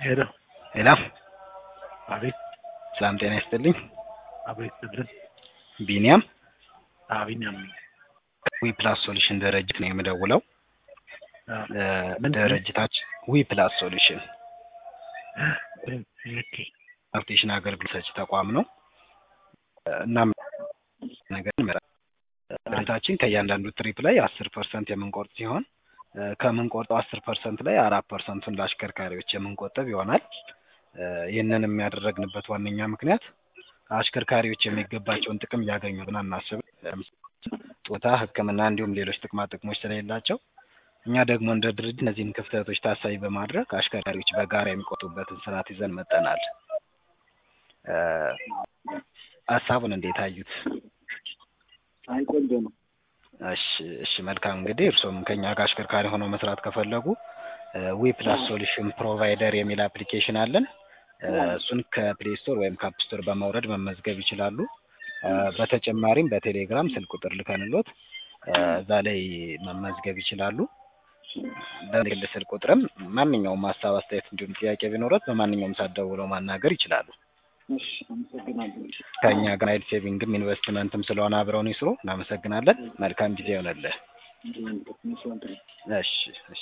ሄሎ ሄሎ አቤት ሰላም ጤና ይስጥልኝ። አቤት ስልን ቢኒያም አቢኛም ዊ ፕላስ ሶሉሽን ድርጅት ነው የምደውለው። እ ምን? ድርጅታችን ዊ ፕላስ ሶሉሽን ኦኬ ትራንስፖርቴሽን አገልግሎት ሰጪ ተቋም ነው። እናም ነገር እንመራ- ድርጅታችን ከእያንዳንዱ ትሪፕ ላይ አስር ፐርሰንት የምንቆርጥ ሲሆን እ ከምንቆርጠው አስር ፐርሰንት ላይ አራት ፐርሰንቱን ለአሽከርካሪዎች የምንቆጥብ ይሆናል። እ ይህንን የሚያደረግንበት ዋነኛ ምክንያት አሽከርካሪዎች የሚገባቸውን ጥቅም እያገኙ ብለን አናስብም። ለምሳሌ ጾታ፣ ሕክምና እንዲሁም ሌሎች ጥቅማ ጥቅሞች ስለሌላቸው እኛ ደግሞ እንደ ድርጅት እነዚህን ክፍተቶች ታሳቢ በማድረግ አሽከርካሪዎች በጋራ የሚቆጡበትን ስርዓት ይዘን መጠናል። እ ሀሳቡን እንዴት አዩት? አይ ቆንጆ ነው። እሺ እሺ መልካም እንግዲህ እርስዎም ከኛ ጋር አሽከርካሪ ሆነው መስራት ከፈለጉ ዊ ፕላስ ሶሉሽን ፕሮቫይደር የሚል አፕሊኬሽን አለን። እ እሱን ከፕሌይ ስቶር ወይም ከአፕ ስቶር በማውረድ መመዝገብ ይችላሉ። እ በተጨማሪም በቴሌግራም ስልክ ቁጥር ልከንሎት እ እዛ ላይ መመዝገብ ይችላሉ። በግል ስልክ ቁጥርም ማንኛውም ሀሳብ፣ አስተያየት እንዲሁም ጥያቄ ቢኖረት በማንኛውም ሰዓት ደውለው ማናገር ይችላሉ። እሺ አመሰግናለሁ። ከእኛ ጋር ናይል ሴቪንግም ኢንቨስትመንትም ስለሆነ አብረውን ይስሩ። እናመሰግናለን። መልካም ጊዜ ይሆነልህ። እንዲህ አይነት መስዋዕት ነው። እሺ እሺ